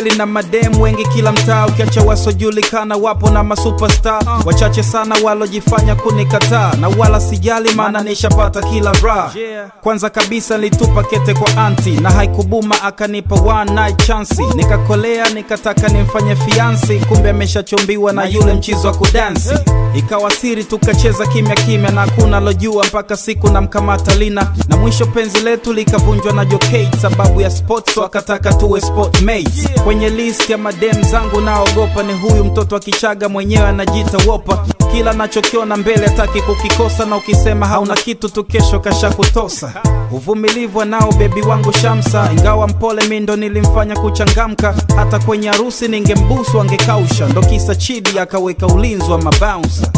kweli na madem wengi kila mtaa ukiacha wasojulikana wapo na masuperstar wachache sana walojifanya kunikataa na wala sijali maana nishapata kila raha kwanza kabisa nilitupa kete kwa anti na haikubuma akanipa one night chansi nikakolea nikataka nimfanye fiansi kumbe ameshachombiwa na yule mchizo wa kudansi ikawa siri tukacheza kimya kimya na hakuna lojua mpaka siku na mkamata lina na mwisho penzi letu likavunjwa na jokate sababu ya sports wakataka tuwe sport mates kwenye list ya madem zangu naogopa ni huyu mtoto wa kichaga mwenyewe anajiita wopa kila nachokiona mbele hataki kukikosa na ukisema hauna kitu tu kesho kasha kutosa uvumilivu nao bebi wangu shamsa ingawa mpole mi ndo nilimfanya kuchangamka hata kwenye harusi ningembusu angekausha ndo kisa chidi akaweka ulinzi wa mabounsa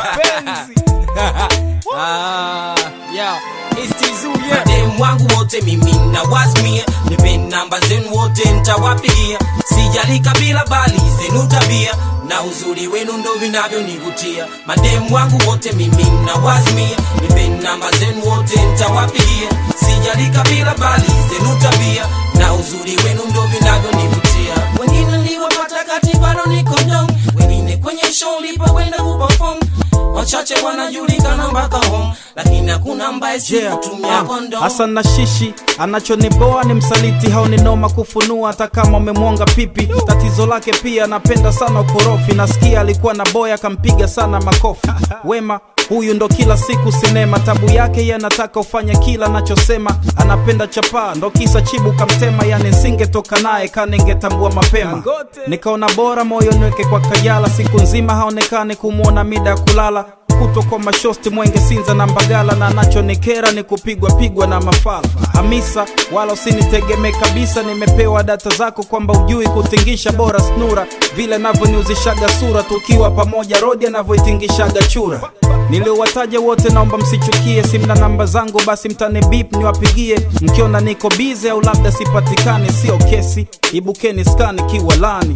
Ah, yeah. It's Tizu, yeah. madem wangu wote mimi na wasmia nipeni namba zenu wote ntawapigia sijali kabila bali zenu tabia na uzuri wenu ndo vinavyonivutia madem wangu wote mimi na wasmia nipeni namba zenu wote ntawapigia sijali kabila bali zenu tabia na uzuri wenu ndo vinavyonivutia wengine niliwapata kati bado niko dom wengine kwenye show lipokwenda kuperform wachache wanajulikana mpaka home lakini hakuna ambaye Yeah, sikutumia ah, kondom Hassan na shishi anachoniboa ni msaliti hao ni noma kufunua hata kama umemwonga pipi tatizo lake pia anapenda sana ukorofi nasikia alikuwa na boya akampiga sana makofi wema huyu ndo kila siku sinema tabu yake ye anataka ufanye kila anachosema anapenda chapaa ndo kisa chibu kamtema yani nsingetoka naye kaningetambua mapema nikaona bora moyo niweke kwa kajala siku nzima haonekani kumwona mida ya kulala kutwa kwa mashosti mwenge sinza na mbagala na anachonikera ni kupigwa pigwa na mafala hamisa wala usinitegemee kabisa nimepewa data zako kwamba ujui kutingisha bora snura vile navyoniuzishaga sura tukiwa pamoja rodi anavyoitingishaga chura niliowataja wote naomba msichukie simna namba zangu basi mtane bip niwapigie mkiona niko bize au labda sipatikani sio kesi ibukeni skani kiwalani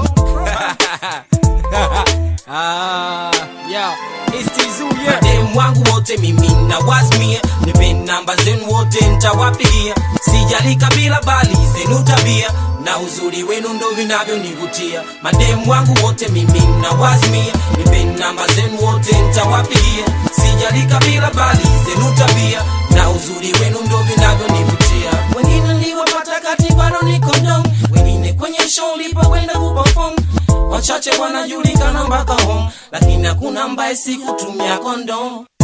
Ah, yeah. It's Tizu, yeah. madem wangu wote mimi na wasmia nipeni namba zenu wote ntawapigia sijali kabila bali zenu tabia na uzuri wenu ndo vinavyonivutia madem wangu wote mimi na wasmia nipeni namba zenu wote ntawapigia sijali kabila bali zenu tabia na uzuri wenu ndo vinavyonivutia wengine niliwapata kati bado niko dom wengine kwenye show lipokwenda kuperform wachache wanajulikana mpaka home lakini hakuna ambaye sikutumia kondom